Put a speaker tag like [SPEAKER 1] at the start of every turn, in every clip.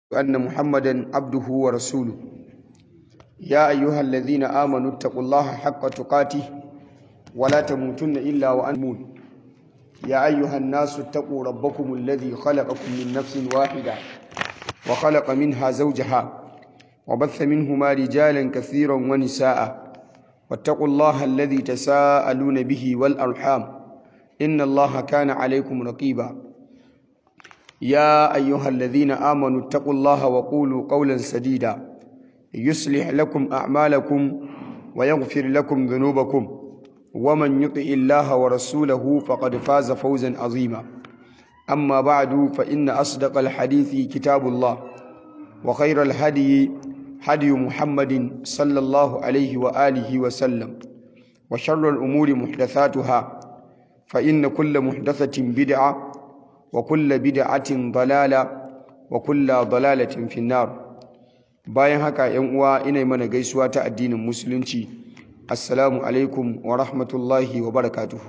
[SPEAKER 1] أن محمدا عبده ورسوله يا أيها الذين آمنوا اتقوا الله حق تقاته ولا تموتن إلا وأنتم يا أيها الناس اتقوا ربكم الذي خلقكم من نفس واحدة وخلق منها زوجها وبث منهما رجالا كثيرا ونساء واتقوا الله الذي تساءلون به والأرحام إن الله كان عليكم رقيبا يا أيها الذين آمنوا اتقوا الله وقولوا قولا سديدا يصلح لكم أعمالكم ويغفر لكم ذنوبكم ومن يطع الله ورسوله فقد فاز فوزا عظيما أما بعد فإن أصدق الحديث كتاب الله وخير الهدي هدي محمد صلى الله عليه وآله وسلم وشر الأمور محدثاتها فإن كل محدثة بدعة وكل بدعة ضلالة وكل ضلالة في النار bayan haka ‘yan uwa ina mana gaisuwa ta addinin musulunci assalamu alaikum wa rahmatullahi wa barakatuhu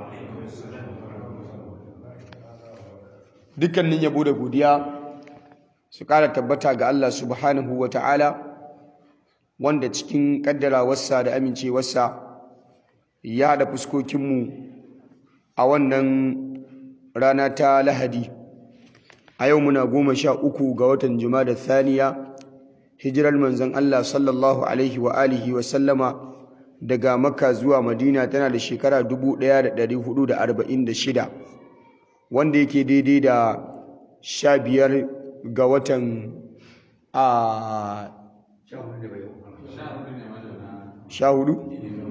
[SPEAKER 1] dukkanin yabo da godiya su ƙara tabbata ga Allah subhanahu wa ta'ala wanda cikin ƙaddarawarsa da amincewarsa ya haɗa fuskokinmu a wannan rana ta lahadi a yau muna goma sha uku ga watan da thaniya hijirar manzon Allah sallallahu alaihi wa alihi wa sallama daga makka zuwa madina tana da shekara 1446 wanda yake daidai da sha biyar ga watan a sha hudu?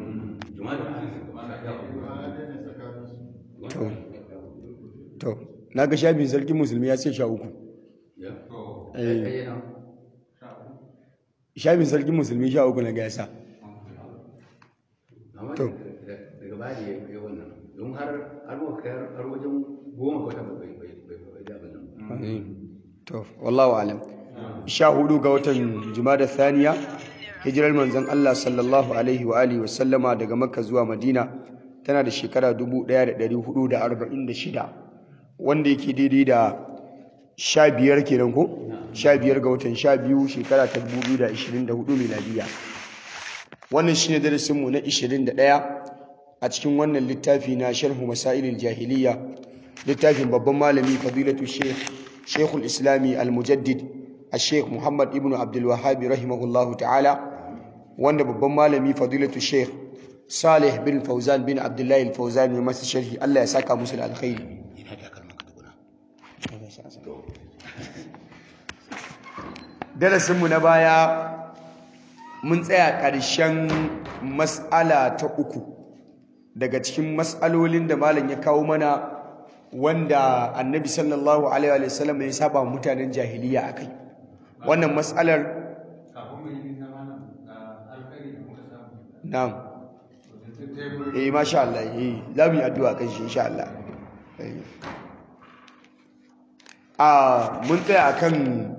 [SPEAKER 1] to na ga shafin sarkin musulmi ya ce sha uku shafin sarkin musulmi sha uku na gasa to
[SPEAKER 2] daga baya da ya wannan don har har wajen goma kwata bai bai da abin
[SPEAKER 1] to wallahu alam sha hudu ga watan jumada thaniya hijirar manzon Allah sallallahu alaihi wa alihi wa sallama daga makka zuwa madina tana da shekara 1446 wanda yake daidai da sha biyar kenan ko sha biyar ga watan sha biyu shekara ta 2024 miladiya wannan shine darasinmu na 21 a cikin wannan littafi na sharhu masailil jahiliya littafin babban malami fadilatu sheikh sheikhul islami al-mujaddid al-sheikh muhammad ibn abdul wahhab rahimahullahu ta'ala wanda babban malami fadilatu sheikh salih bin fauzan bin abdullahi al-fauzan ne masa sharhi Allah ya saka musu da alkhairi darasinmu na baya mun tsaya ƙarshen mas'ala ta uku daga cikin mas'alolin da malam ya kawo mana wanda annabi sallallahu alaihi wa sallam ya saba mutanen jahiliya akai wannan mas'alar na'am eh masha Allah eh za mu yi addu'a kan shi insha Allah a mun tsaya akan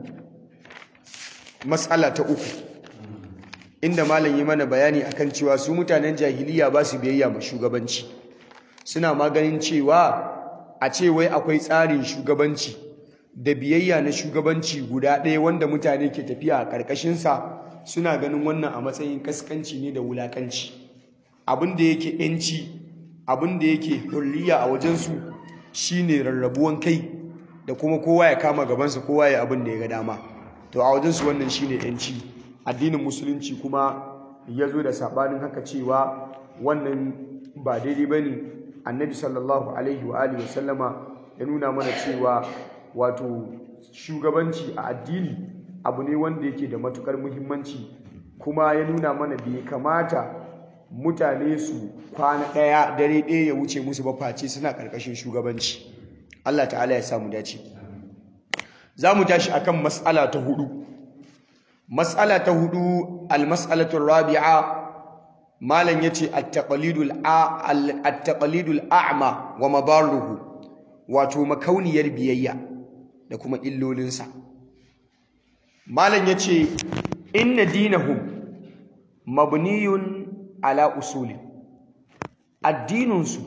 [SPEAKER 1] mas'ala ta uku inda malam yi mana bayani akan cewa su mutanen jahiliya ba su biyayya ma shugabanci suna maganin cewa a ce wai akwai tsarin shugabanci da biyayya na shugabanci guda ɗaya wanda mutane ke tafiya a ƙarƙashinsa suna ganin wannan a matsayin kaskanci ne da wulaƙanci abin da yake ‘yanci abin da yake hurriya a wajensu shine rarrabuwan kai da kuma kowa ya kama gabansa kowa ya abin da ya ga dama to a wajensu wannan shine ‘yanci addinin musulunci kuma ya zo da saɓanin haka cewa wannan ba daidai ba ne annabi sallallahu alaihi wa alihi wasallama ya nuna mana cewa wato shugabanci a addini abu ne wanda yake da matukar muhimmanci kuma ya nuna mana bai kamata mutane su kwana ɗaya dare ɗaya ya wuce musu ba face suna ƙarƙashin shugabanci Allah ta'ala ya samu dace za mu tashi akan mas'ala ta hudu mas'ala ta hudu al-mas'alatu rabi'a malam yace at-taqlidul at-taqlidul a'ma wa madarruhu wato makauniyar biyayya da kuma illolinsa malam yace inna dinahum mabniyun ala usuli addininsu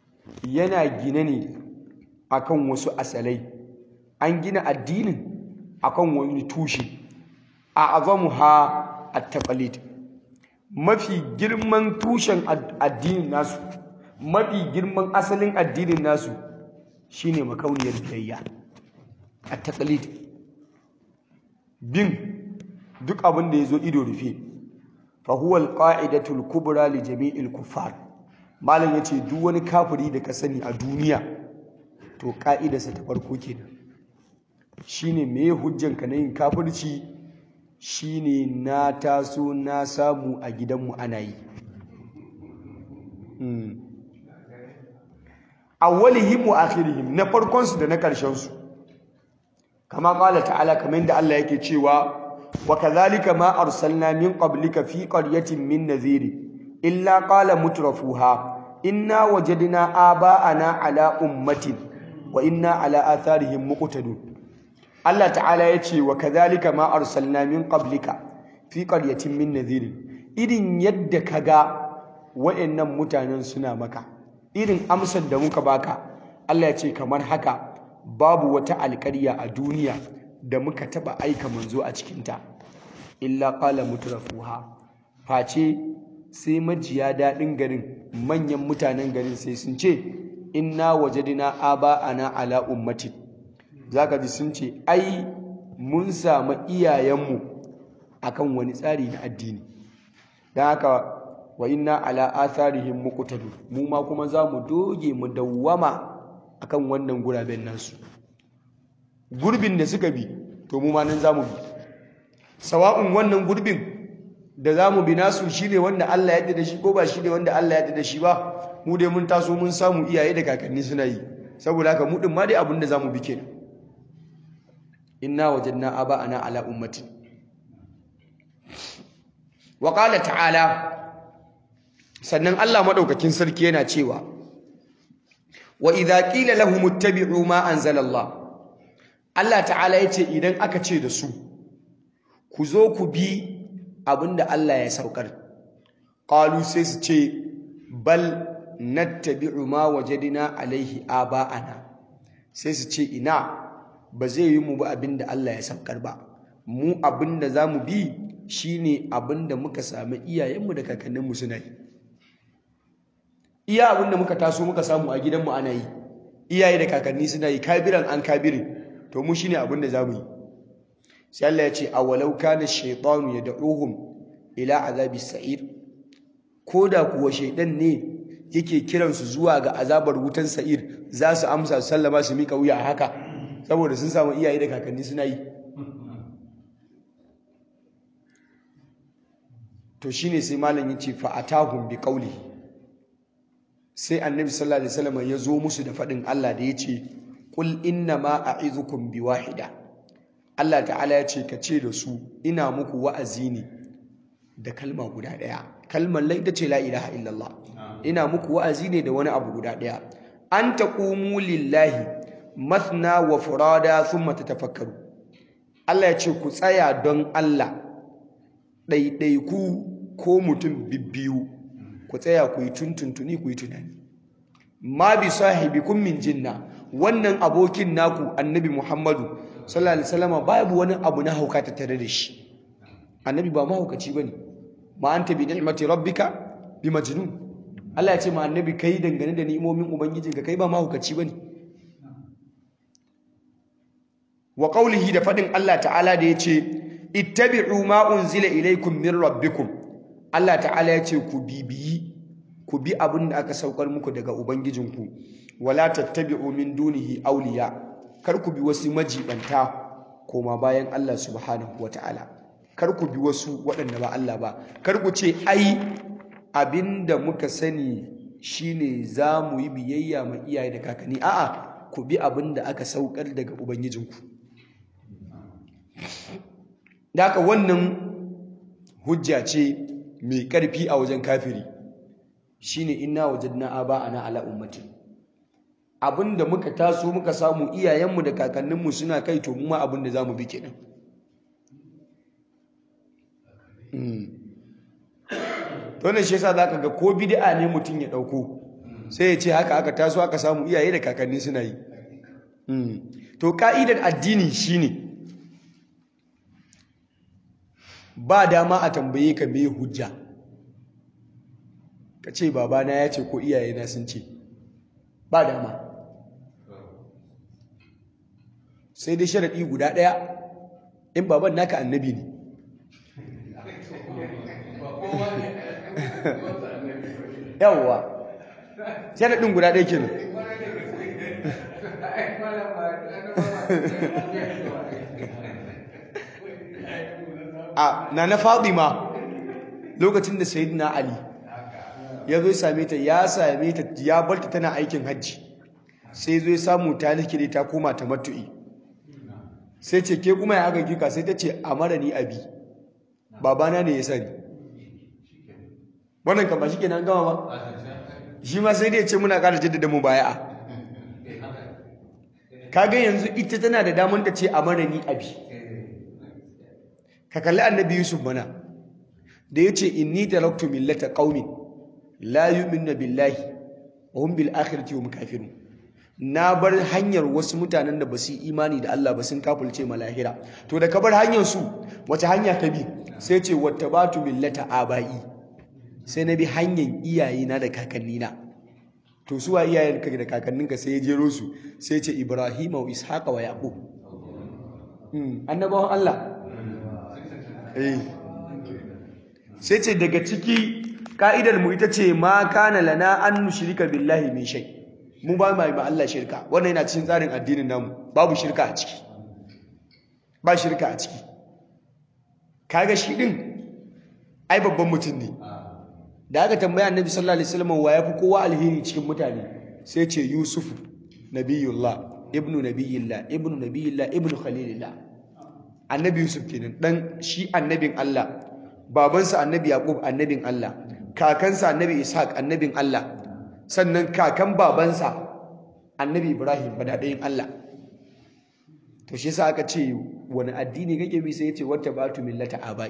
[SPEAKER 1] yana gine ne akan wasu asalai an gina addinin akan wani tushe a azamuha at-taqlid mafi girman tushen addinin nasu mafi girman asalin addinin nasu shine makauniyar biyayya at-taqlid bin duk abin da yazo ido rufe fa huwa al-qa'idatu al-kubra li jami'il kuffar malam yace duk wani kafiri da ka sani a duniya to ka'idarsa ta farko kenan shine meye hujjanka na yin kafirci shine na taso na samu a gidanmu ana yi awwalihim wa akhirihim na farkon su da na karshen su kama qala ta'ala kamar da Allah yake cewa wa kadhalika ma arsalna min qablika fi qaryatin min nadhir illa qala mutrafuha inna wajadna aba'ana ala ummatin wa inna ala atharihim muqtadun Allah ta'ala ya ce wa kadhalika ma arsalna min qablika fi qaryatin min nadhir irin yadda kaga wayannan mutanen suna maka irin amsar da muka baka Allah ya ce kamar haka babu wata alƙarya a duniya da muka taba aika manzo a cikinta illa qala mutrafuha face sai majiya daɗin garin manyan mutanen garin sai sun ce inna wajadina aba'ana ala ummatin zaka ji sun ce ai mun samu iyayenmu akan wani tsari na addini don haka wa inna ala atharihim muqtadun mu ma kuma za mu doge mu dawwama akan wannan guraben nasu gurbin da suka bi to mu ma nan za mu bi sawa'un wannan gurbin da za mu bi nasu shine wanda Allah ya da shi ko ba shine wanda Allah ya da shi ba mu dai mun taso mun samu iyaye da kakanni suna yi saboda haka mu din ma dai abin da za mu bi kenan inna wajadna aba'ana ala ummati wa qala ta'ala sannan Allah madaukakin sarki yana cewa wa idza qila lahum ittabi'u ma anzala Allah Allah ta'ala yace idan aka ce da su ku zo ku bi abinda Allah ya saukar qalu sai su ce bal nattabi'u ma wajadna alaihi aba'ana sai su ce ina ba zai yi mu ba abin da Allah ya saukar ba mu abin da za mu bi shine abin da muka sami iyayenmu da kakanninmu suna yi iya abin da muka taso muka samu a gidanmu ana yi iyaye da kakanni suna yi kabiran an kabirin to mu shine abin da za mu yi sai Allah ya ce awalau kana shaytanu yad'uhum ila azabi sa'ir ko da kuwa shaidan ne yake kiransu zuwa ga azabar wutan sa'ir za su amsa su sallama su mika wuya haka saboda sun samu iyaye da kakanni suna yi to shine sai malam yace fa atahum bi qawli sai annabi sallallahu alaihi wasallam ya zo musu da fadin Allah da yace qul inna ma a'izukum bi wahida Allah ta'ala ya ce ka ce da su ina muku wa'azi ne da kalma guda daya kalmar la ita ce la ilaha illallah ina muku wa'azi ne da wani abu guda daya an taqumu lillahi mathna wa furada thumma tatafakkaru Allah ya ce ku tsaya don Allah ɗaiɗaiku ko mutum bibbiyu ku tsaya ku yi tuntuntuni ku yi tunani ma bi sahibikum min jinna wannan abokin naku annabi Muhammadu sallallahu alaihi wasallam babu wani abu na hauka ta tare da shi annabi ba mahaukaci bane ma anta bi ni'mati rabbika bi majnun Allah ya ce ma annabi kai dangane da ni'imomin ubangijinka kai ba mahaukaci bane wa qawlihi da fadin Allah ta'ala da yace ittabi'u ma unzila ilaykum min rabbikum Allah ta'ala yace ku bibiyi ku bi abin da aka saukar muku daga ubangijinku wala tattabi'u min dunihi awliya kar ku bi wasu majibanta koma bayan Allah subhanahu wata'ala kar ku bi wasu waɗanda ba Allah ba kar ku ce ai abinda muka sani shine za mu yi biyayya ma iyaye da kakanni a'a ku bi abin da aka saukar daga ubangijinku da haka wannan hujja ce mai ƙarfi a wajen kafiri shine inna wajadna aba'ana ala ummati abinda muka taso muka samu iyayenmu da kakanninmu suna kai to mu ma abinda zamu bi kenan to ne shi yasa zaka ga ko bid'a ne mutum ya dauko sai ya ce haka aka taso aka samu iyaye da kakanni suna yi to ka'idar addini shine ba dama a tambaye ka me hujja ka ce babana ya ce ko iyayena sun ce ba dama sai dai sharaɗi guda ɗaya in baban naka annabi ne yawwa sharaɗin guda ɗaya kenan a na na Fatima lokacin da Sayyidina Ali ya zo same ta ya same ta ya barta tana aikin hajji sai zo ya samu ta likire ta koma ta matu'i sai ce ke kuma ya aka gika sai ta ce amara ni abi babana ne ya sani wannan kama shi kenan gama ba shi ma sai dai ce muna ƙara jaddada mu baya'a kaga yanzu ita tana da damar ta ce amara ni abi ka kalli annabi yusuf mana da ya ce inni taraktu millata qaumin la yu'minuna billahi wa hum bil akhirati hum kafirun na bar hanyar wasu mutanen da ba su imani da Allah ba sun kafulce malahira to da ka bar hanyar su wace hanya ka bi sai ce wattabatu millata abai sai na bi hanyar iyayena da kakannina to su wa iyayenka da kakanninka sai ya jero su sai ce ibrahima wa ishaqa wa yaqub annabawan Allah sai ce daga ciki ka'idar mu ita ce ma kana lana an nushrika billahi min shay mu ba mai ma Allah shirka wannan yana cikin tsarin addinin namu babu shirka a ciki ba shirka a ciki kaga shi din ai babban mutum ne da aka tambaya annabi sallallahu alaihi wasallam wa yafi kowa alheri cikin mutane sai ce yusufu nabiyullah ibnu nabiyillah ibnu nabiyillah ibnu khalilillah annabi yusuf kenan dan shi annabin Allah babansa annabi yaqub annabin Allah kakansa annabi ishaq annabin Allah sannan kakan babansa annabi ibrahim badadayin Allah to shi yasa aka ce wani addini kake bi sai yace wata batu millata abai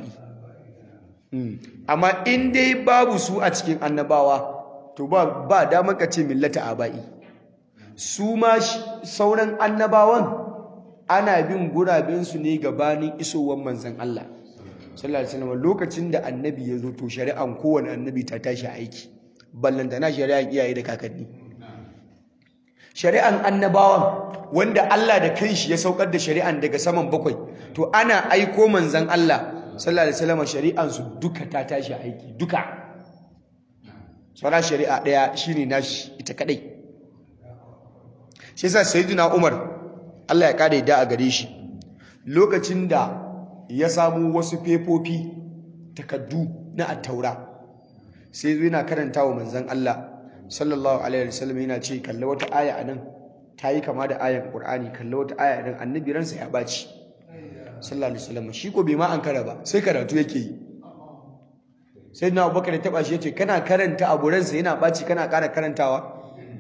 [SPEAKER 1] amma in dai babu su a cikin annabawa to ba ba damar ka ce millata abai su ma sauran annabawan ana bin gurabinsu ne gabanin isowar manzan Allah sallallahu alaihi wasallam lokacin da annabi ya zo to shari'an kowane annabi ta tashi aiki ballantana shari'an iyaye da kakanni shari'an annabawan wanda Allah da kanshi ya saukar da shari'an daga saman bakwai to ana aiko manzan Allah sallallahu alaihi wasallam shari'an su duka ta tashi aiki duka sauran shari'a daya shine nashi ita kadai shi yasa sayyidina Umar Allah ya kada da a gare shi lokacin da ya samu wasu fefofi takaddu na attaura sai zo yana karanta wa manzon Allah sallallahu alaihi wasallam yana ce kalla wata aya anan ta yi kama da ayan Qur'ani kalla wata aya anan annabi ransa ya baci sallallahu alaihi wasallam shi ko bai ma an kara ba sai karatu yake yi sai na Abubakar ya taba shi yace kana karanta abu ransa yana baci kana ƙara karantawa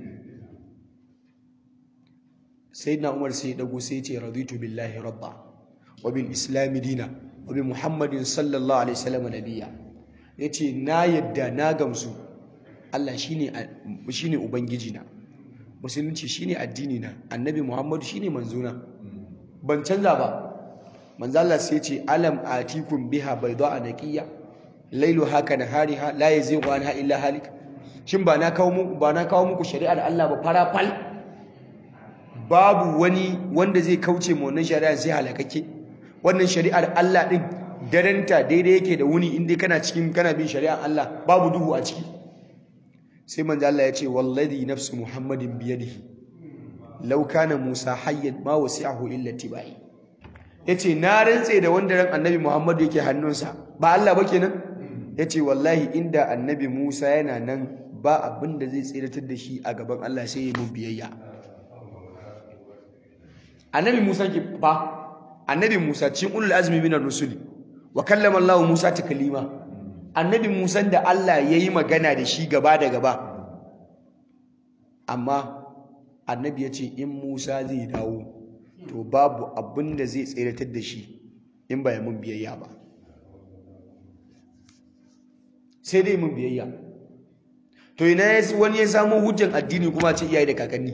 [SPEAKER 1] sayyidina umar sai dago sai ce raditu billahi rabba wa bil islam dina wa bi muhammadin sallallahu alaihi wasallam nabiyya yace na yadda na gamsu Allah shine shine ubangiji na musulunci shine addini na annabi muhammadu shine manzona ban canza ba manzo Allah sai ce alam atikum biha bayda naqiya lailu haka nahariha la yazighu anha illa halik shin ba na kawo muku ba na kawo muku shari'ar Allah ba fara fal babu wani wanda zai kauce mu wannan shari'a sai halakake wannan shari'ar Allah din daranta daidai yake da wuni inda kana cikin kana bin shari'ar Allah babu duhu a ciki sai manzo Allah ya ce wallazi nafsu muhammadin biyadihi law kana musa hayyan ma wasi'ahu illa tibai yace na rantse da wanda ran annabi muhammadu yake hannunsa ba Allah ba kenan yace wallahi inda annabi musa yana nan ba abin da zai tsiratar da shi a gaban Allah sai ya mun biyayya annabi Musa ke fa annabi Musa cikin ulul azmi minar rusuli wa kallama Allah Musa taklima annabi Musa da Allah yayi magana da shi gaba da gaba amma annabi ya ce in Musa zai dawo to babu abin da zai tseratar da shi in ba ya mun biyayya ba sai dai mun biyayya to ina wani ya samu hujjan addini kuma ce iyaye da kakanni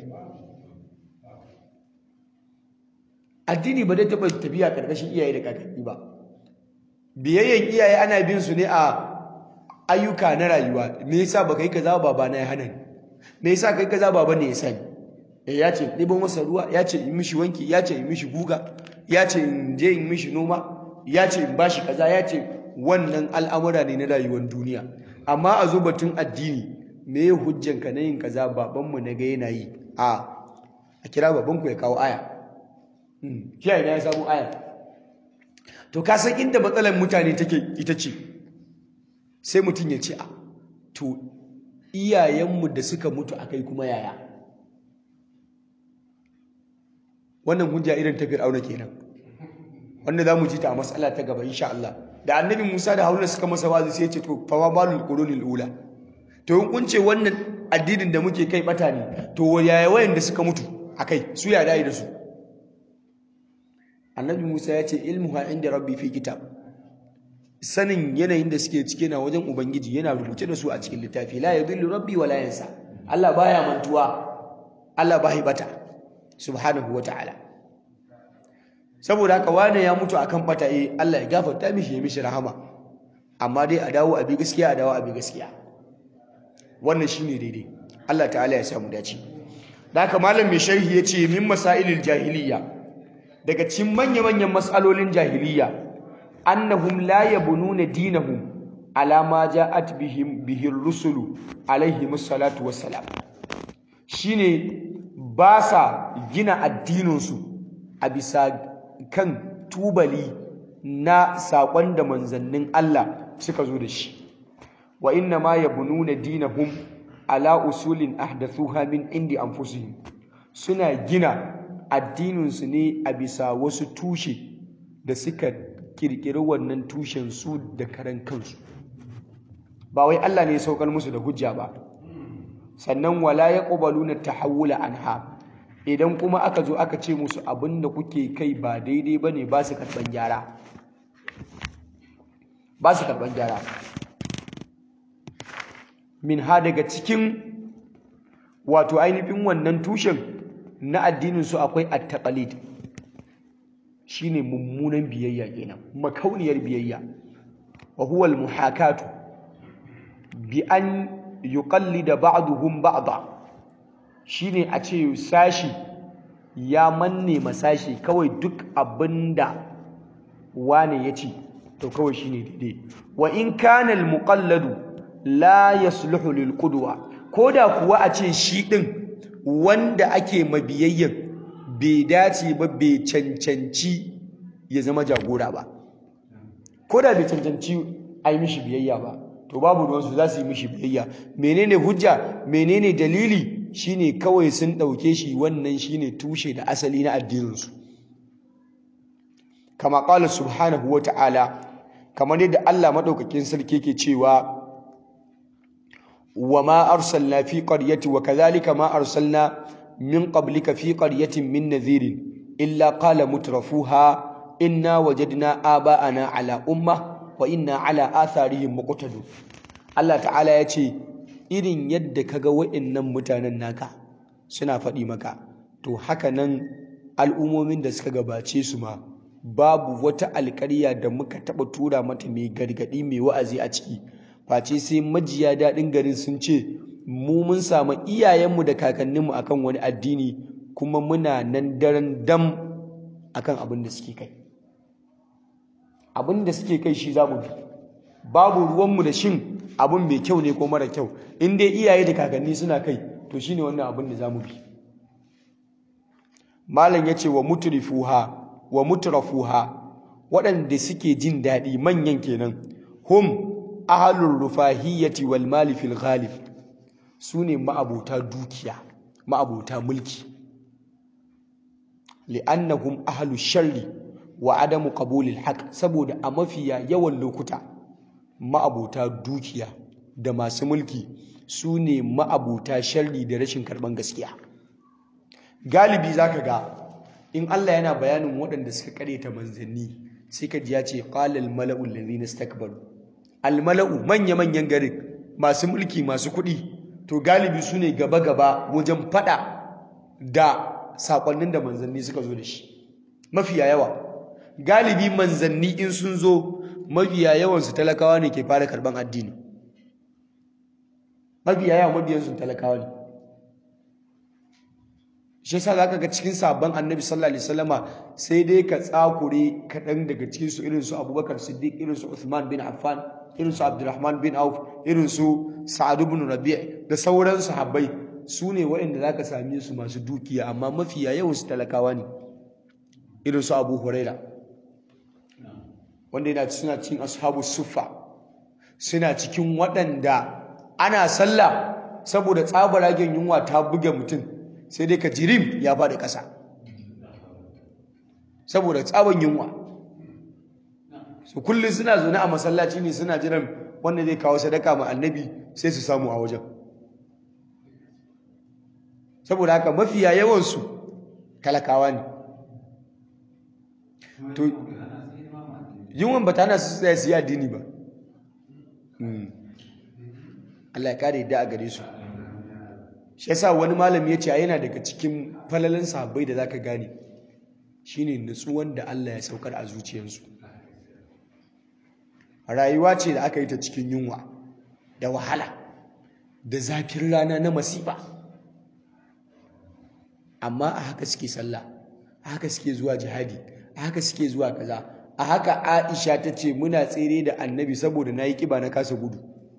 [SPEAKER 1] addini ba zai taɓa tafiya ƙarƙashin iyaye da kakanni ba biyayyen iyaye ana bin su ne a ayyuka na rayuwa me yasa baka yi kaza baba na ya hana ni me yasa kai kaza baba ne ya sani eh ya ce ɗiban masa ruwa ya ce in mishi wanki ya ce in mishi guga ya ce in je in mishi noma ya ce in bashi kaza ya ce wannan al'amura ne na rayuwar duniya amma a zo batun addini me hujjanka na yin kaza babanmu na ga yana yi a a kira babanku ya kawo aya shi a ina ya samu aya to ka san inda matsalar mutane take ita ce sai mutum ya ce a to iyayenmu da suka mutu akai kuma yaya wannan hujja irin ta fir'auna kenan wanda za mu ji ta a matsala ta gaba insha Allah da annabi Musa da Haruna suka masa wazi sai ya ce to fa ma balul qurunil ula to in kun ce wannan addinin da muke kai bata ne to yaya wayanda suka mutu akai su ya dai da su annabi Musa ya ce ilmuha inda rabbi fi kitab sanin yanayin da suke cike na wajen ubangiji yana rubuce da su a cikin littafi la yadhillu rabbi wala yansa Allah baya mantuwa Allah bai bata subhanahu wataala saboda haka wane ya mutu akan bata eh Allah ya gafarta mishi ya mishi rahama amma dai a dawo a bi gaskiya a dawo a bi gaskiya wannan shine daidai Allah ta'ala ya samu dace da haka malam mai sharhi yace min masailil jahiliya daga cikin manya-manyan matsalolin jahiliya annahum la yabununa dinahum ala ma ja'at bihim bihir rusulu alaihi musallatu wassalam shine ba sa gina addininsu a bisa kan tubali na saƙon da manzannin Allah suka zo da shi wa inna ma yabununa dinahum ala usulin ahdathuha min indi anfusihim suna gina addininsu ne a bisa wasu tushe da suka kirkiri wannan tushen su da karan kansu ba wai Allah ne ya saukar musu da hujja ba sannan wala yaqbaluna tahawula anha idan kuma aka zo aka ce musu abin da kuke kai ba daidai bane ba su karban gyara ba su karban gyara min ha daga cikin wato ainihin wannan tushen na addinin su akwai at-taqlid shine mummunan biyayya kenan makauniyar biyayya wa huwa al-muhakatu bi an yuqallida ba'duhum ba'da shine a ce sashi ya manne masashi kawai duk abinda wane ya ce to kawai shine daidai wa in kana al-muqalladu la yasluhu lil qudwa koda kuwa a ce shi din wanda ake mabiyayyan bai dace ba bai cancanci ya zama jagora ba koda bai cancanci a yi mishi biyayya ba to babu ruwansu za su yi mishi biyayya menene hujja menene dalili shine kawai sun ɗauke shi wannan shine tushe da asali na addininsu kama ƙala subhanahu wa ta'ala kamar yadda Allah maɗaukakin sarki ke cewa wa ma arsalna fi qaryati wa kadhalika ma arsalna min qablika fi qaryatin min nadhirin illa qala mutrafuha inna wajadna aba'ana ala umma wa inna ala atharihim muqtadun Allah ta'ala ya ce irin yadda kaga wa'annan mutanen naka suna faɗi maka to haka nan al'ummomin da suka gabace su ma babu wata alƙarya da muka taɓa tura mata mai gargaɗi mai wa'azi a ciki face sai majiya daɗin garin sun ce mu mun samu iyayenmu da kakanninmu akan wani addini kuma muna nan daren dam akan abin da suke kai abin da suke kai shi za mu bi babu ruwanmu da shin abin mai kyau ne ko mara kyau in dai iyaye da kakanni suna kai to shine wannan abin da za mu bi malam ya ce wa mutrifuha wa mutrafuha waɗanda suke jin daɗi manyan kenan hum ahalul rufahiyyati wal mali fil ghalib sune ma'abuta dukiya ma'abuta mulki li'annahum ahlu sharri wa adamu qabulil haqq saboda a mafiya yawan lokuta ma'abuta dukiya da masu mulki sune ma'abuta sharri da rashin karban gaskiya galibi zaka ga in Allah yana bayanin waɗanda suka kareta manzanni sai ka ji ya ce qala al mala'u alladhina istakbaru al mala'u manya manyan garin masu mulki masu kuɗi to galibi sune gaba gaba wajen fada da sakonnin da manzanni suka zo da shi mafiya yawa galibi manzanni in sun zo mafiya yawansu talakawa ne ke fara karban addini mafiya yawan mabiyansu talakawa ne shi yasa zaka ga cikin sabon annabi sallallahu alaihi wasallama sai dai ka tsakure kaɗan daga cikin su irin su abubakar siddiq irin su uthman bin affan irin su abdurrahman bin auf irin su sa'ad ibn rabi' da sauran sahabbai su ne waɗanda zaka same su masu dukiya amma mafiya yawan su talakawa ne irin su abu huraira wanda yana suna cikin ashabu suffa suna cikin waɗanda ana sallah saboda tsabaragen yunwa ta buge mutum sai dai ka jirim ya faɗi ƙasa saboda tsaban yunwa su kullum suna zaune a masallaci ne suna jiran wanda zai kawo sadaka ma annabi sai su samu a wajen saboda haka mafiya yawansu talakawa ne to yunwan ba ta hana su tsaya su yi addini ba Allah ya kare yadda a gare su shi yasa wani malami ya ce yana daga cikin falalin sahabbai da zaka gane shine nutsuwan da Allah ya saukar a zuciyarsu rayuwa ce da aka yi ta cikin yunwa da wahala da zafin rana na masifa amma a haka suke sallah a haka suke zuwa jihadi a haka suke zuwa kaza a haka Aisha ta ce muna tsere da annabi saboda na yi kiba na kasa gudu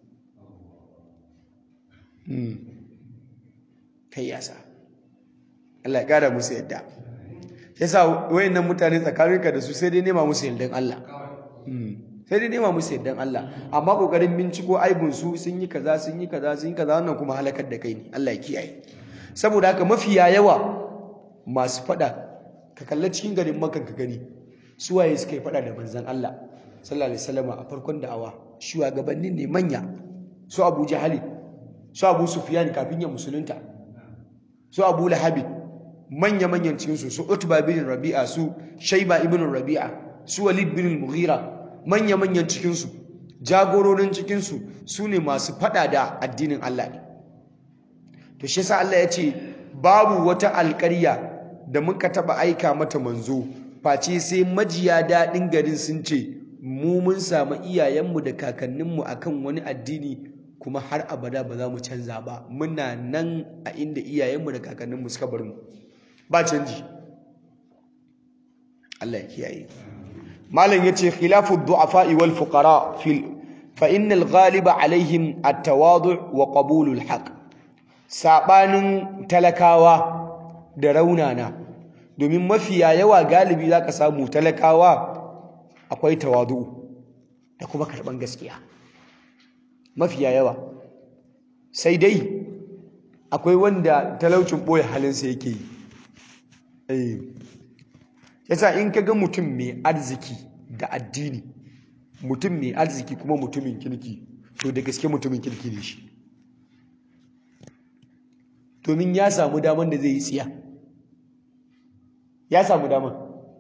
[SPEAKER 1] kai yasa Allah ya kara musu yadda yasa wayannan mutane tsakaninka da su sai dai nema musu yardan Allah sai dai nema musu yardan Allah amma kokarin binciko aibun su sun yi kaza sun yi kaza sun yi kaza wannan kuma halakar da kai ne Allah ya kiyaye saboda haka mafiya yawa masu fada ka kalla cikin garin makan ka gani su waye suka yi fada da manzon Allah sallallahu alaihi wasallam a farkon da'awa shugabannin ne manya su Abu Jahali su Abu Sufyan kafin ya musulunta su Abu Lahabi manya-manyan cikinsu su Utba bin Rabi'a su Shaiba ibn Rabi'a su Walid bin Mughira manya-manyan cikinsu jagororin cikinsu su ne masu fada da addinin Allah ne to shi yasa Allah ya ce babu wata alƙarya da muka taba aika mata manzo face sai majiya daɗin garin sun ce mu mun samu iyayenmu da kakanninmu akan wani addini kuma har abada ba za mu canza ba muna nan a inda iyayenmu da kakanninmu suka bar mu ba canji Allah ya kiyaye malam yace khilafu du'afa wal fuqara fil fa innal ghaliba alaihim at-tawadu' wa qabulul haqq sabanin talakawa da raunana domin mafiya yawa galibi zaka samu talakawa akwai tawadu da kuma karban gaskiya mafiya yawa sai dai akwai wanda talaucin boye halinsa yake yi yasa in ka ga mutum mai arziki da addini mutum mai arziki kuma mutumin kirki to da gaske mutumin kirki ne shi domin ya samu daman da zai yi tsiya ya samu daman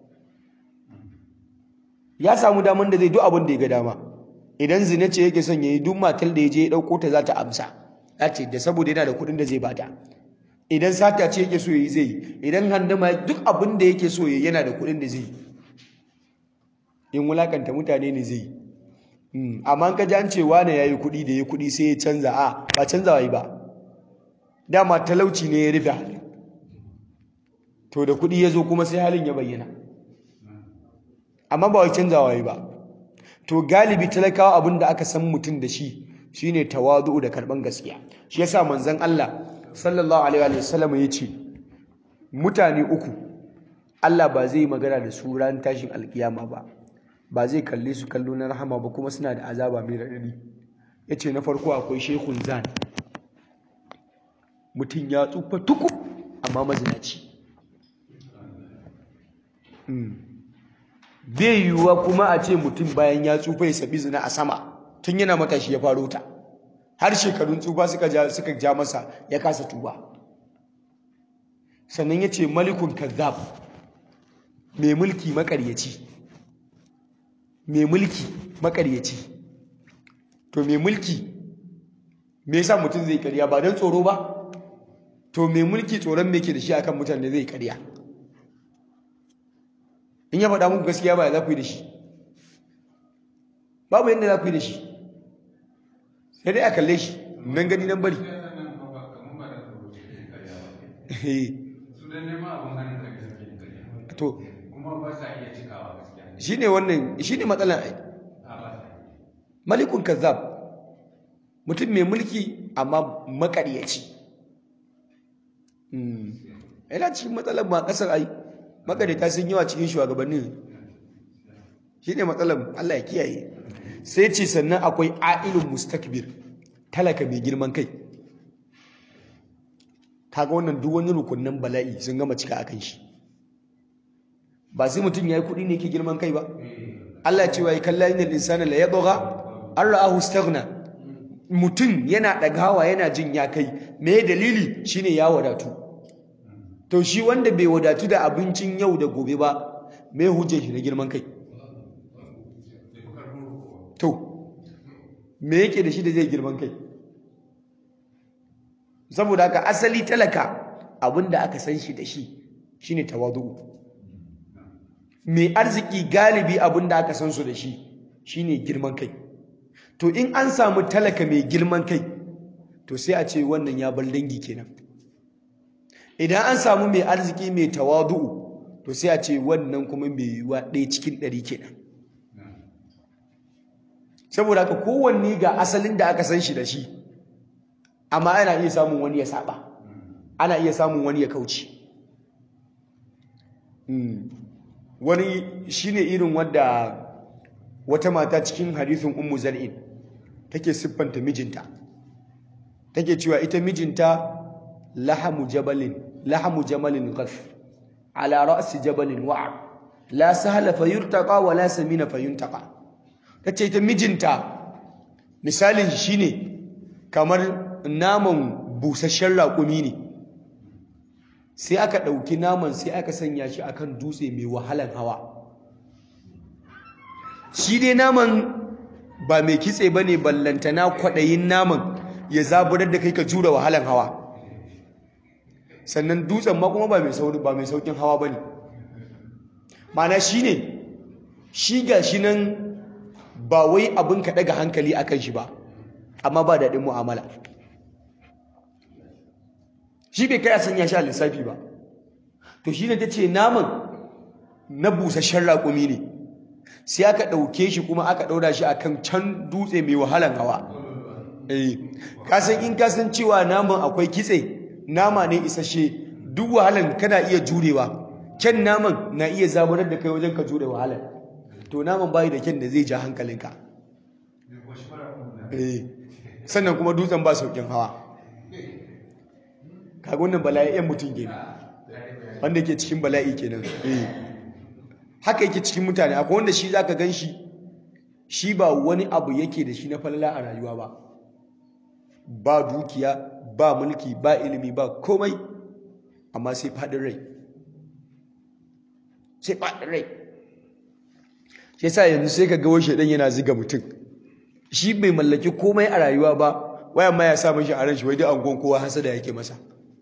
[SPEAKER 1] ya samu daman da zai duk abin da ya ga dama idan zina ce yake son yayi duk matar da ya je ya dauko ta za ta amsa za ce da saboda yana da kuɗin da zai bata idan sata ce yake so yayi zai idan handama duk abin da yake so yayi yana da kuɗin da zai in wulakanta mutane ne zai amma ka ji an ce wane yayi kuɗi da ya kuɗi sai ya canza a ba canzawa yi ba dama talauci ne ya rufe halin to da kuɗi ya zo kuma sai halin ya bayyana amma ba wai canzawa yi ba to galibi talakawa abin da aka san mutum da shi shine tawazu da karban gaskiya shi yasa manzon Allah sallallahu alaihi wa sallam ya ce mutane uku Allah ba zai magana da su ran tashin alkiyama ba ba zai kalle su kallo na rahama ba kuma suna da azaba mai raɗaɗi ya ce na farko akwai shekun zan mutum ya tsufa tuku amma mazinaci bai yiwuwa kuma a ce mutum bayan ya tsufa ya sabi zina a sama tun yana matashi ya faro ta har shekarun tsufa suka ja suka ja masa ya kasa tuba sannan ya ce malikun kazzab mai mulki makaryaci mai mulki makaryaci to mai mulki me yasa mutum zai karya ba don tsoro ba to mai mulki tsoron me ke da shi akan mutane zai karya in ya faɗa muku gaskiya ba ya za ku yi da shi babu yadda za ku yi da shi sai dai a kalle shi nan gani nan bari to shi ne wannan shi ne matsalan ai malikun kazzab mutum mai mulki amma makaryaci yana cikin matsalar ma kasar ai makaryata sun yawa cikin shugabannin shi ne matsalar Allah ya kiyaye sai ce sannan akwai a'ilun mustakbir talaka mai girman kai kaga wannan duk wani rukunin bala'i sun gama cika akan shi ba sai mutum yayi kuɗi ne ke girman kai ba Allah cewa ya kalla inal insana la yadgha an ra'ahu istaghna mutum yana ɗagawa yana jin ya kai me dalili shine ya wadatu to shi wanda bai wadatu da abincin yau da gobe ba me hujjar shi na girman kai to me yake da shi da zai girman kai saboda haka asali talaka abinda aka san shi da shi shine tawadu mai arziki galibi abinda aka san su da shi shine girman kai to in an samu talaka mai girman kai to sai a ce wannan ya bar dangi kenan idan an samu mai arziki mai tawadu'u to sai a ce wannan kuma mai yiwuwa ɗaya cikin ɗari kenan saboda haka kowanne ga asalin da aka san shi da shi amma ana iya samun wani ya saba ana iya samun wani ya kauce wani shine irin wadda wata mata cikin hadisin ummu zar'in take siffanta mijinta take cewa ita mijinta lahamu jabalin lahamu jamalin ghaf ala ra'si jabalin wa'a la sahla fayurtaqa wa la samina fayuntaqa tace ita mijinta misalin shi shine kamar naman busasshen raƙumi ne sai aka ɗauki naman sai aka sanya shi akan dutse mai wahalan hawa shi dai naman ba mai kitse ba ne ballantana kwaɗayin naman ya zaburar da kai ka jura wahalan hawa sannan dutsen ma kuma ba mai saukin hawa ba ne mana shi ne shi ga shi nan ba wai abin ka ɗaga hankali a kan shi ba amma ba daɗin mu'amala shi bai kai a sanya shi a lissafi ba to shi ne ta ce naman na busasshen raƙumi ne sai aka ɗauke shi kuma aka ɗaura shi akan can dutse mai wahalan hawa eh kasan in kasan cewa naman akwai kitse nama ne isasshe duk wahalan kana iya jurewa kyan naman na iya zaburar da kai wajen ka jure wahalan to naman bayi da kyan da zai ja hankalinka eh sannan kuma dutsen ba saukin hawa kaga wannan bala'i yan mutum kenan wanda yake cikin bala'i kenan eh haka yake cikin mutane akwai wanda shi zaka gan shi shi ba wani abu yake da shi na falala a rayuwa ba ba dukiya ba mulki ba ilimi ba komai amma sai faɗin rai sai faɗin rai shi yasa yanzu sai ka ga wai shedan yana ziga mutum shi bai mallaki komai a rayuwa ba waya ma ya sa mishi a ran shi wai duk angon kowa hasada yake masa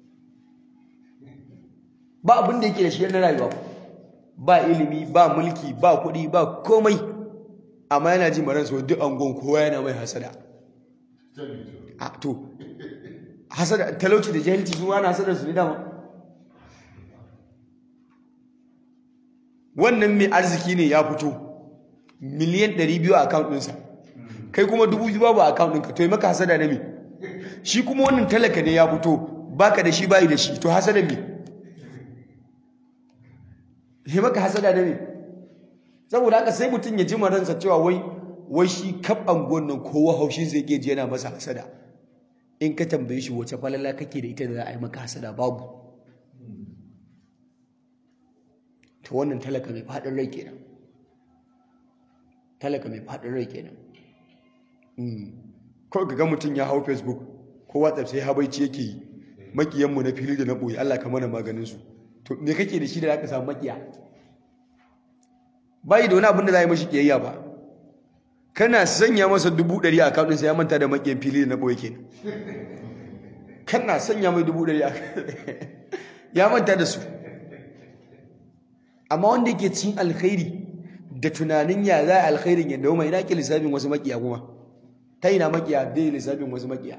[SPEAKER 1] ba abin da yake da shi na rayuwa ba ilimi ba mulki ba kuɗi ba komai amma yana ji maransa duk angon kowa yana mai hasada a to hasada talauci da jahilci su wani hasadar su ne dama wannan mai arziki ne ya fito miliyan 200 a account ɗinsa kai kuma 2000 babu a account ɗinka to yi maka hasada na me shi kuma wannan talaka ne ya fito baka da shi bayi da shi to hasada me yi maka hasada na me saboda haka sai mutum ya ji maransa cewa wai wai shi kaf anguwan nan kowa haushin zai ke ji yana masa hasada in ka tambaye shi wace falala kake da ita da za a yi maka hasada babu to wannan talaka mai faɗin rai kenan talaka mai faɗin rai kenan ko ga mutum ya hau facebook ko whatsapp sai habaici yake yi makiyanmu na fili da na ɓoye allah ka mana maganinsu to me kake da shi da za ka samu makiya bayi da wani abin da za a yi mashi kiyayya ba kana sanya masa dubu ɗari a akaunin sai ya manta da makiyan fili da na ɓoye kenan kana sanya mai dubu ɗari a ya manta da su amma wanda yake cin alkhairi da tunanin ya za a alkhairin ya dauma ina ke lissafin wasu makiya kuma ta ina makiya dai lissafin wasu makiya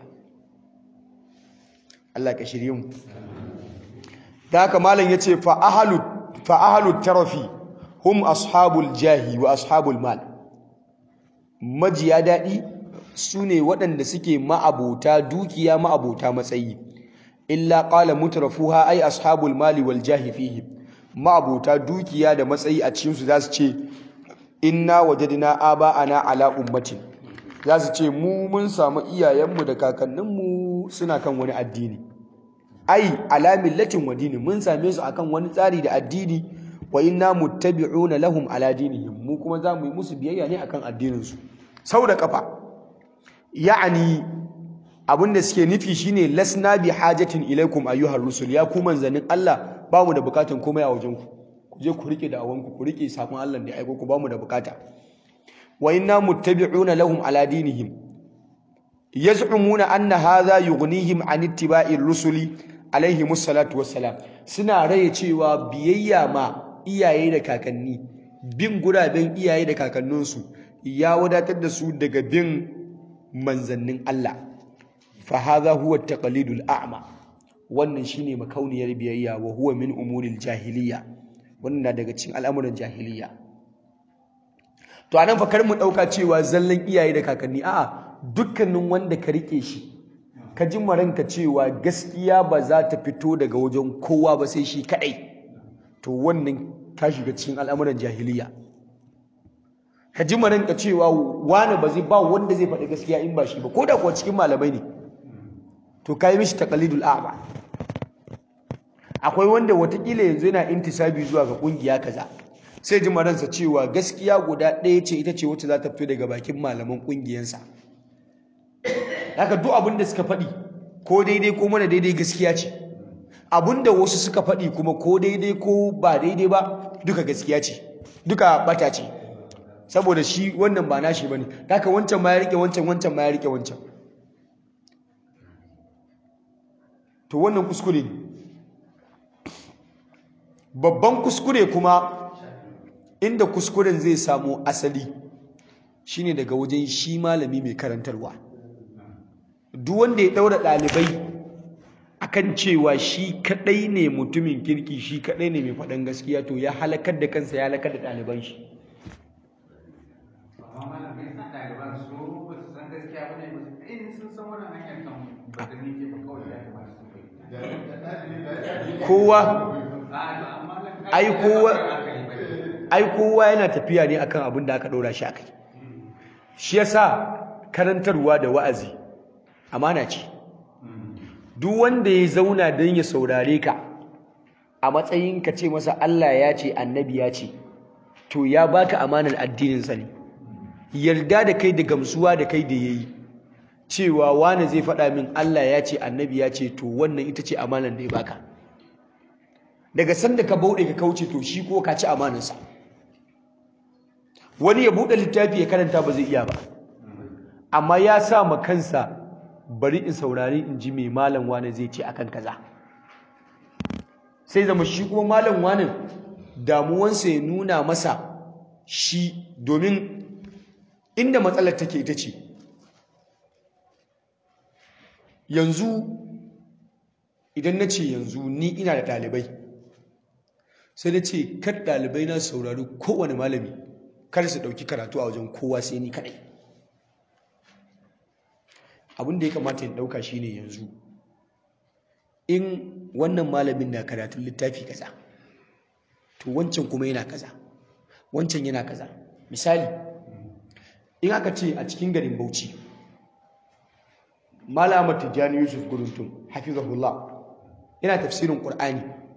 [SPEAKER 1] Allah ka shirye mu da haka malam yace fa ahlu fa ahlu tarafi hum ashabul jahi wa ashabul mal majiya dadi sune waɗanda suke ma'abota dukiya ma'abota matsayi illa qala mutrafuha ay ashabul mali wal jahi fihi ma'abota dukiya da matsayi a cikin su zasu ce inna wajadna aba'ana ala ummatin zasu ce mu mun samu iyayenmu da kakanninmu suna kan wani addini ai ala millatin wa dini mun same su akan wani tsari da addini wa inna muttabi'una lahum ala dinihim mu kuma za mu yi musu biyayya ne akan addinin su sau da kafa ya'ani abinda suke nufi shine lasna bi hajatin ilaikum ayyuhar rusul ya ku manzanin Allah ba mu da bukatun komai a wajen ku ku je ku rike da'awanku ku rike sakon Allah da ya aiko ku ba mu da bukata wa inna muttabi'una lahum ala dinihim yaz'umuna anna hadha yughnihim an ittiba'ir rusuli alaihi musallatu wassalam suna raye cewa biyayya ma iyaye da kakanni bin guraben iyaye da kakanninsu ya wadatar da su daga bin manzannin Allah fa hadha huwa taqlidul a'ma wannan shine makauniyar biyayya wa huwa min umuril jahiliya wannan daga cikin al'amuran jahiliya to anan fa kar mu dauka cewa zallan iyaye da kakanni a'a dukkanin wanda ka rike shi ka ji maranka cewa gaskiya ba za ta fito daga wajen kowa ba sai shi kadai to wannan ka shiga cikin al'amuran jahiliya ka ji maranka cewa wani ba zai ba wanda zai faɗi gaskiya in ba shi ba ko da kuwa cikin malamai ne to ka yi mishi taqlidul a'ma akwai wanda watakila yanzu yana intisabi zuwa ga kungiya kaza sai ji maransa cewa gaskiya guda ɗaya ce ita ce wacce za ta fito daga bakin malaman kungiyansa haka duk abin da suka faɗi ko daidai ko mana daidai gaskiya ce abin da wasu suka faɗi kuma ko daidai ko ba daidai ba duka gaskiya ce duka bata ce saboda shi wannan ba nashi bane haka wancan ma ya rike wancan wancan ma ya rike wancan to wannan kuskure ne babban kuskure kuma inda kuskuren zai samu asali shine daga wajen shi malami mai karantarwa duk wanda ya daura ɗalibai akan cewa shi kadai ne mutumin kirki shi kadai ne mai faɗan gaskiya to ya halakar da kansa ya halakar da ɗaliban shi kowa ai kowa ai kowa yana tafiya ne akan abin da aka ɗora shi akai shi yasa karantarwa da wa'azi amana ce duk wanda ya zauna don ya saurare ka a matsayin ka ce masa Allah ya ce annabi ya ce to ya baka amanar addininsa ne yarda da kai da gamsuwa da kai da yayi cewa wani zai faɗa min Allah ya ce annabi ya ce to wannan ita ce amanar da ya baka daga sanda ka bauɗe ka kauce to shi ko ka ci amanarsa wani ya buɗe littafi ya karanta ba zai iya ba amma ya sa ma kansa bari in saurari in ji mai malam wane zai ce akan kaza sai zama shi kuma malam wane damuwansa ya nuna masa shi domin inda matsalar take ita ce yanzu idan na ce yanzu ni ina da ɗalibai sai na ce kar ɗalibai na saurari kowane malami kar su ɗauki karatu a wajen kowa sai ni kaɗai abin da ya kamata in ɗauka shine yanzu in wannan malamin na karatun littafi kaza to wancan kuma yana kaza wancan yana kaza misali in aka ce a cikin garin bauchi malamar tijjani yusuf guruntum hafizahullah yana tafsirin qur'ani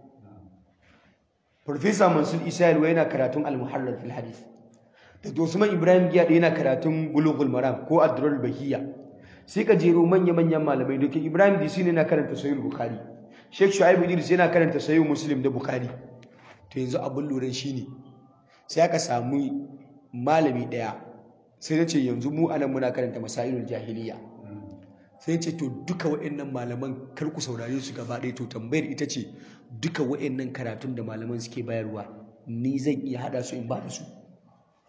[SPEAKER 1] Profesa Mansur Isa Yalwa yana karatun al-muharrar fil hadith da Usman Ibrahim Giyade yana karatun Bulughul Maram ko Ad-Durrul Bahiyya sai ka jero manya-manyan malamai dokin Ibrahim Disi ne yana karanta Sahih Bukhari Sheikh Shu'aib Idris yana karanta Sahih Muslim da Bukhari to yanzu abin lura shine sai aka samu malami daya sai nace yanzu mu anan muna karanta Masailul Jahiliya sai ce to duka waɗannan malaman kar ku saurare su gaba ɗaya to tambayar ita ce duka waɗannan karatun da malaman suke bayarwa ni zan iya haɗa su in ba da su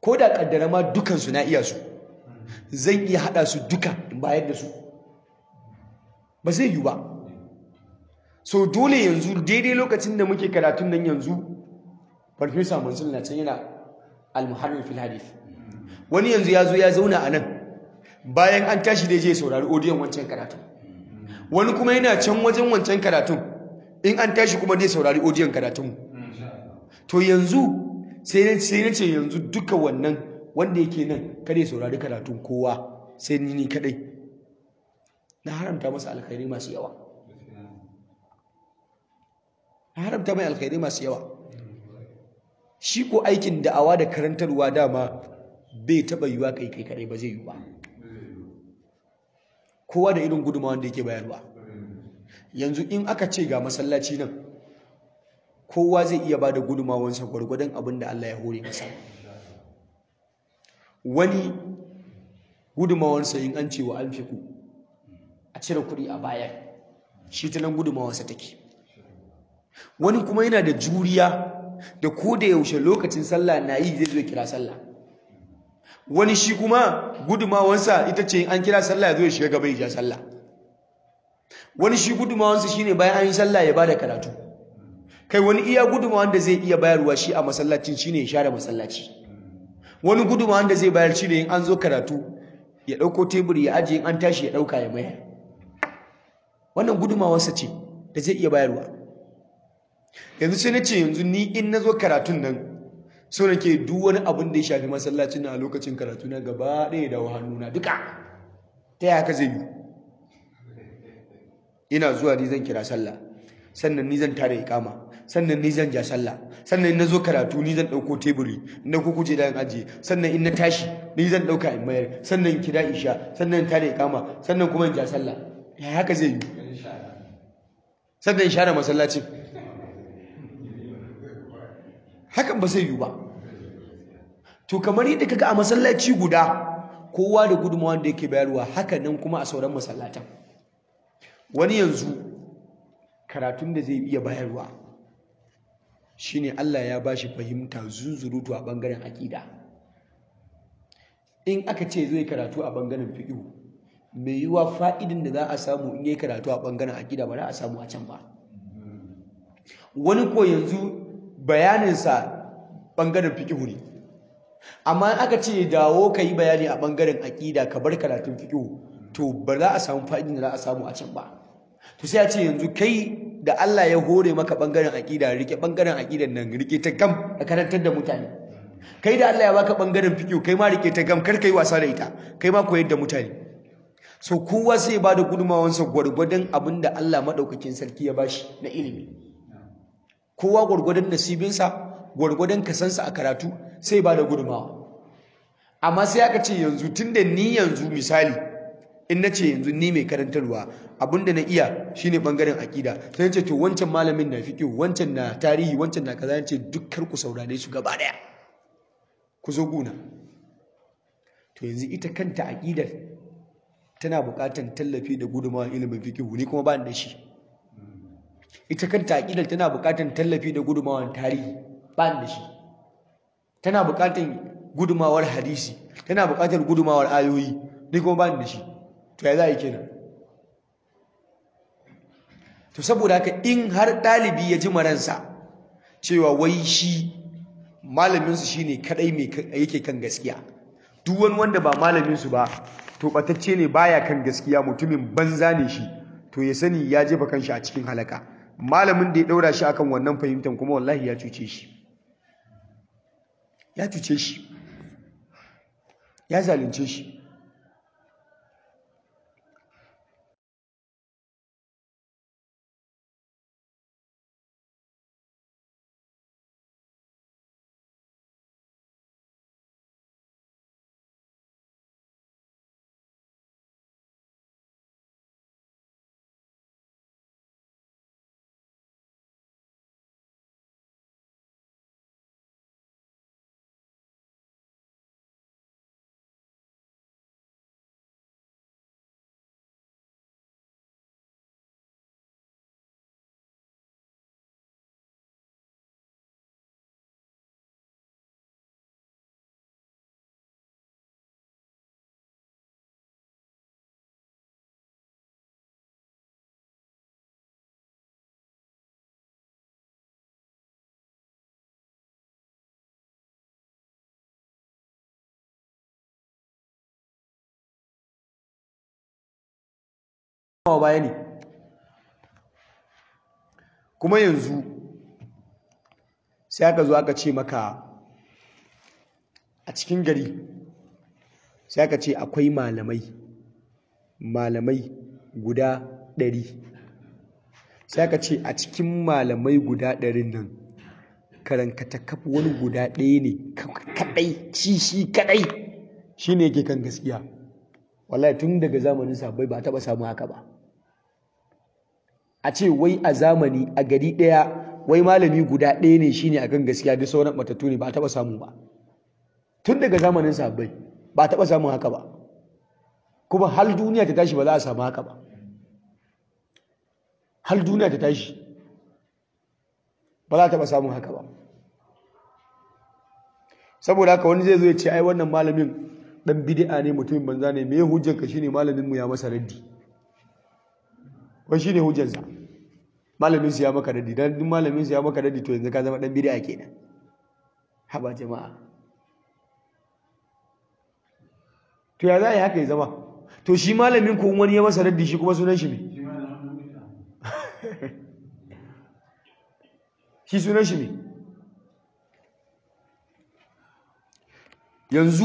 [SPEAKER 1] ko da kaddara ma dukansu na iya su zan iya haɗa su duka in bayar da su ba zai yi ba so dole yanzu daidai lokacin da muke karatun nan yanzu farfesa mansur na can yana almuharrir fil hadith wani yanzu ya zo ya zauna a nan bayan an tashi da je saurari odiyon wancan karatun wani kuma yana can wajen wancan karatun in an tashi kuma zai saurari odiyon karatun to yanzu sai na ce yanzu duka wannan wanda yake nan kada ya saurari karatun kowa sai ni ni kadai na haramta masa alkhairi masu yawa na haramta mai alkhairi masu yawa shi ko aikin da'awa da karantarwa dama bai taɓa yiwa kai kai kadai ba zai yi ba kowa da irin gudunmawa da yake bayarwa yanzu in aka ce ga masallaci nan kowa zai iya ba da gudunmawansa gwargwadon abin da Allah ya hore masa wani gudunmawansa in an ce wa an fi ku a cire kuɗi a bayar shi ta nan gudunmawansa take wani kuma yana da juriya da ko da yaushe lokacin sallah na yi zai zo kira sallah wani shi kuma gudumawansa ita ce an kira sallah ya zo ya shiga gaba ya ja sallah wani shi gudumawansa shine bayan an yi sallah ya bada karatu kai wani iya gudumawan da zai iya bayarwa shi a masallacin shine ya share masallaci wani gudumawan da zai bayar shine in an zo karatu ya dauko teburi ya ajiye in an tashi ya dauka ya mayar wannan gudumawarsa ce da zai iya bayarwa yanzu sai na ce yanzu ni in na zo karatun nan so nake duk wani abin da ya shafi masallacin na a lokacin karatu na gaba ɗaya da hannuna duka ta yaya ka zai yi ina zuwa ni zan kira sallah sannan ni zan tare ikama sannan ni zan ja sallah sannan in na zo karatu ni zan ɗauko teburi na kukuje da ajiye sannan in na tashi ni zan ɗauka in mayar sannan in kira isha sannan in tare ikama sannan kuma in ja sallah ya haka zai yi sannan in share masallacin hakan ba zai yi ba to kamar yadda kaga a masallaci guda kowa da gudunmawa da yake bayarwa haka nan kuma a sauran masallatan wani yanzu karatun da zai iya bayarwa shine Allah ya bashi fahimta zunzurutu a bangaren akida in aka ce zai karatu a bangaren fiqh mai yiwa fa'idin da za a samu in yi karatu a bangaren akida ba za a samu a can ba wani ko yanzu bayaninsa ɓangaren fiƙihu ne amma aka ce dawo ka yi bayani a ɓangaren aƙida ka bar karatun fiƙihu to ba za a samu fa'idin da za a samu a can ba to sai a ce yanzu kai da Allah ya hore maka ɓangaren aƙida rike ɓangaren aƙidan nan rike ta gam a karantar da mutane kai da Allah ya baka ɓangaren fiƙihu kai ma rike ta gam kar ka yi wasa da ita kai ma koyar da mutane so kowa sai ba da gudunmawansa gwargwadon abin da Allah maɗaukakin sarki ya bashi na ilimi kowa gwargwadon nasibinsa gwargwadon kasansa a karatu sai ba da gudunmawa amma sai aka ce yanzu tun da ni yanzu misali in na ce yanzu ni mai karantarwa abinda na iya shine bangaren akida sai ce to wancan malamin na fiqh wancan na tarihi wancan na kaza ce dukkan ku saurare su gaba daya ku zo guna to yanzu ita kanta akidar tana buƙatar tallafi da gudunmawa ilimin fiqh ni kuma ba ni da shi ita kanta aƙidar tana buƙatar tallafi da gudumawar tarihi ba da shi tana buƙatar gudumawar hadisi tana buƙatar gudumawar ayoyi ni kuma ba da shi to ya za a yi kenan to saboda haka in har ɗalibi ya ji maransa cewa wai shi malaminsu shi ne kaɗai mai yake kan gaskiya duk wani wanda ba malaminsu ba to ɓatacce ne baya kan gaskiya mutumin banza ne shi to ya sani ya jefa kanshi a cikin halaka malamin da ya ɗaura shi akan wannan fahimtar kuma wallahi ya cuce shi ya cuce shi ya zalunce shi baya ne kuma yanzu sai aka zo aka ce maka a cikin gari sai aka ce akwai malamai malamai guda ɗari sai aka ce a cikin malamai guda ɗarin nan karankata kafa wani guda ɗaya ne kaɗai shi shi kaɗai shi ne yake kan gaskiya wallahi tun daga zamanin sabai ba taɓa samu haka ba a ce wai a zamani a gari ɗaya wai malami guda ɗaya ne shine akan gaskiya duk sauran matattu ne ba taɓa samu ba tun daga zamanin sabai ba taɓa samun haka ba kuma hal duniya ta tashi ba za a samu haka ba hal duniya ta tashi ba za a taɓa samun haka ba saboda haka wani zai zo ya ce ai wannan malamin dan bid'a ne mutumin banza ne me hujjar ka shine malamin mu ya masa raddi wai shine hujjar sa malamin su ya maka raddi dan duk malamin su ya maka raddi to yanzu ka zama dan bid'a kenan haba jama'a to ya za a yi haka ya zama to shi malamin ko wani ya masa raddi shi kuma sunan shi me shi sunan shi me yanzu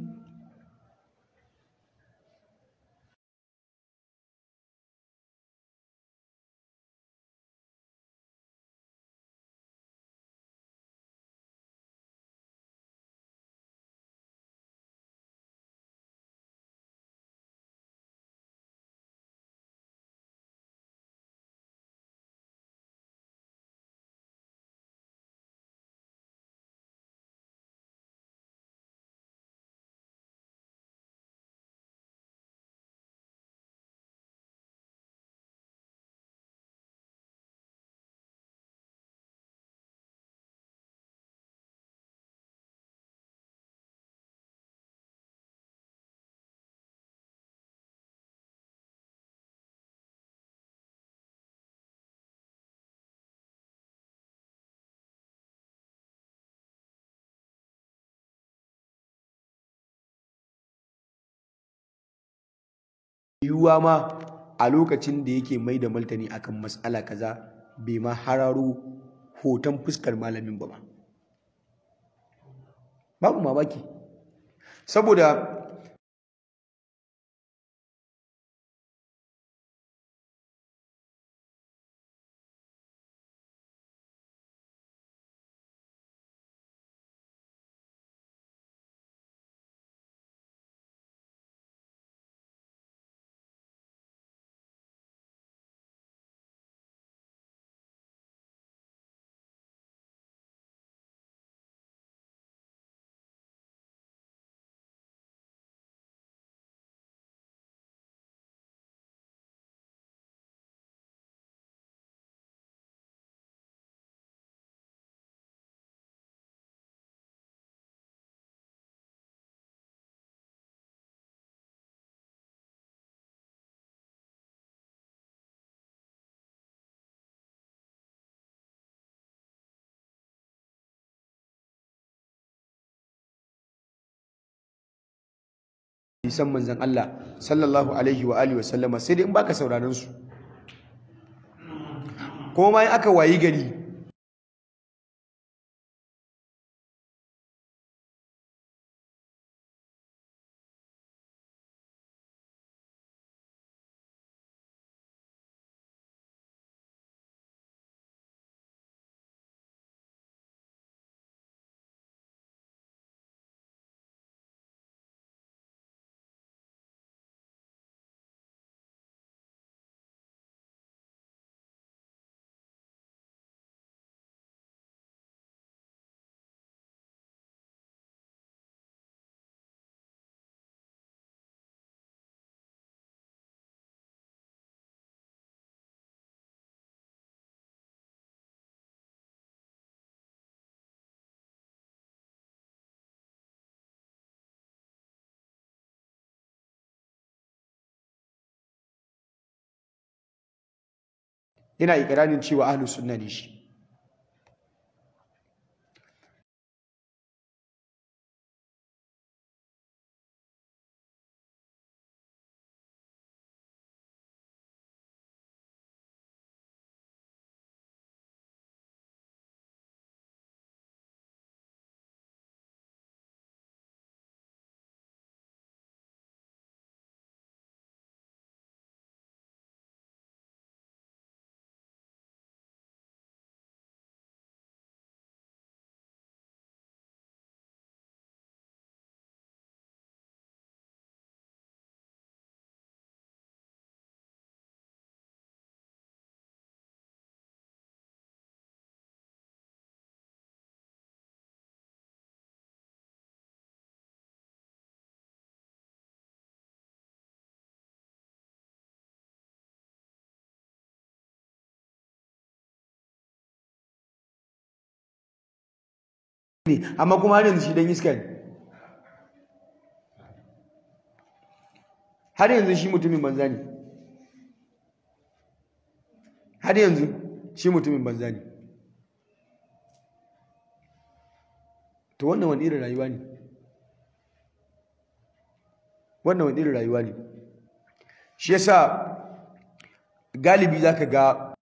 [SPEAKER 1] yiwuwa ma a lokacin da yake mai da martani akan matsala kaza bai ma hararo hoton fuskar malamin ba babu mamaki saboda hadisan manzon Allah sallallahu alaihi wa alihi wa sallama sai dai in baka sauraron su ko ma aka wayi gari yana ikirarin cewa ahlus sunna ne shi ne amma kuma har yanzu shi dan iska ne har yanzu shi mutumin banza ne har yanzu shi mutumin banza ne to wannan wani irin rayuwa ne wannan wani irin rayuwa ne shi yasa galibi zaka ga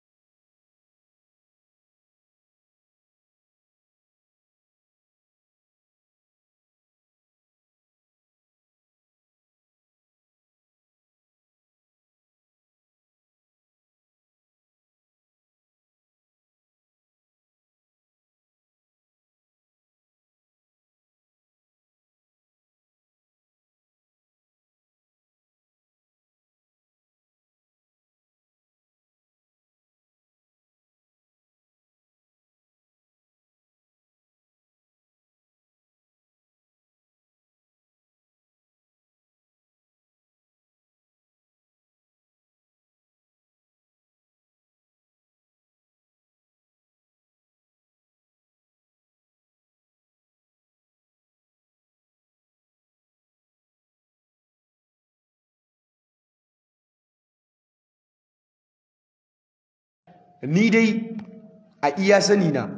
[SPEAKER 1] ni dai a iya sani na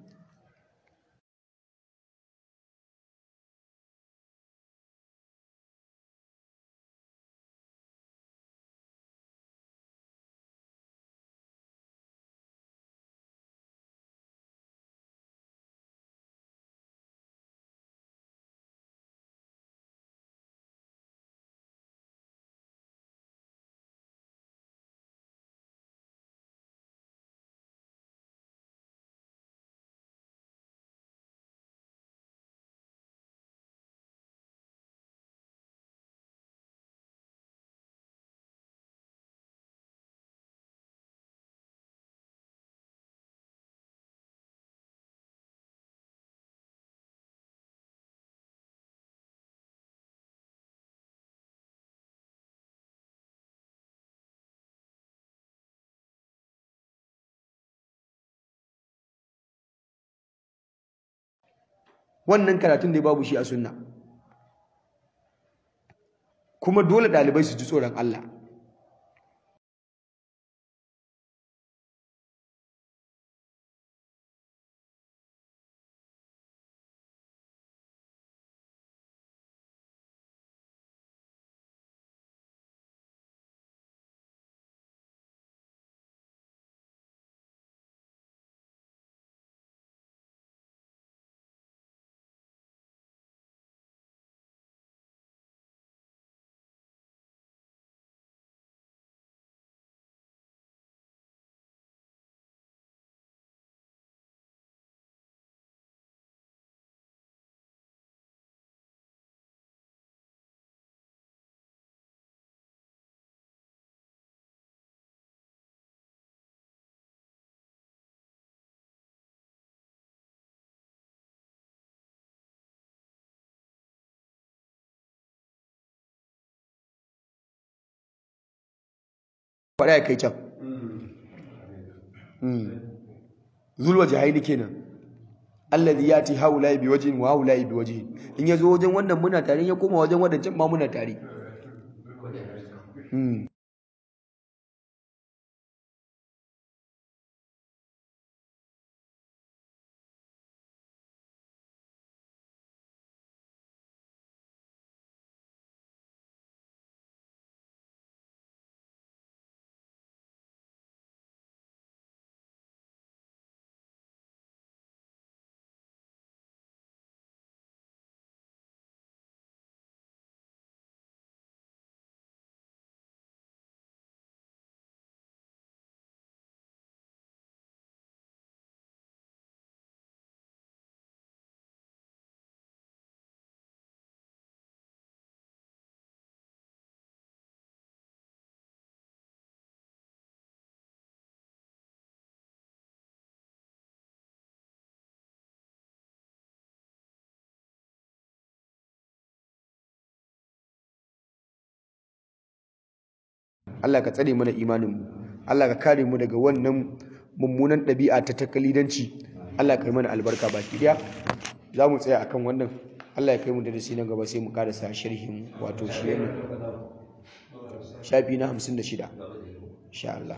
[SPEAKER 1] wannan karatun da babu shi a sunna kuma dole ɗalibai su ji tsoron Allah faɗa ya kai can zulwa jahili kenan allazi yati haula bi wajhin wa haula bi wajhin in yazo wajen wannan muna tare ya koma wajen wadancan ma muna tare Allah ka tsare mana imaninmu Allah ka kare mu daga wannan mummunan ɗabi'a ta takalidanci Allah ka yi mana albarka baki daya za mu tsaya akan wannan Allah ya kai mu darasi na gaba sai mu karasa sharhin wato shi ne shafi na 56 insha Allah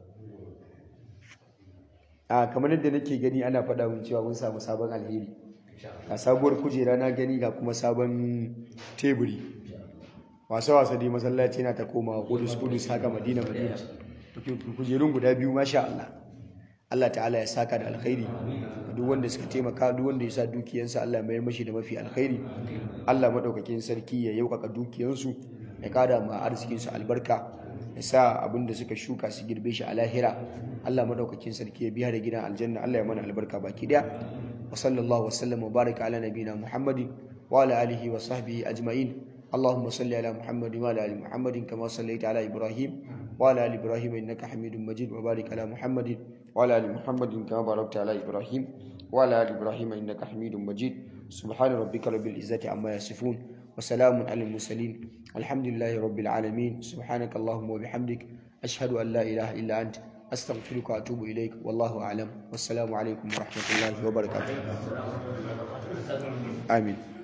[SPEAKER 1] a kamar yadda nake gani ana faɗa mun cewa mun samu sabon alheri ga sabuwar kujera na gani ga kuma sabon teburi wasa wasa dai masallaci na ta koma kudus kudus haka madina madina kujerun guda biyu masha Allah Allah ta'ala ya saka da alkhairi duk wanda suka taimaka duk wanda ya sa dukiyansa Allah mayar mashi da mafi alkhairi Allah madaukakin sarki ya yaukaka dukiyansu ya kada ma arzikin su albarka ya sa abin da suka shuka su girbe shi a lahira Allah madaukakin sarki ya biya da gidan aljanna Allah ya mana albarka baki daya wa sallallahu wa sallam wa baraka ala nabina muhammadin wa ala alihi wa sahbihi ajma'in اللهم صل على محمد وعلى ال محمد كما صليت على ابراهيم وعلى ال ابراهيم انك حميد مجيد وبارك على محمد وعلى ال محمد كما باركت على ابراهيم وعلى ال ابراهيم انك حميد مجيد سبحان ربك رب العزه عما يصفون وسلام على المرسلين الحمد لله رب العالمين سبحانك اللهم وبحمدك اشهد ان لا اله الا انت استغفرك واتوب اليك والله اعلم والسلام عليكم ورحمه الله وبركاته امين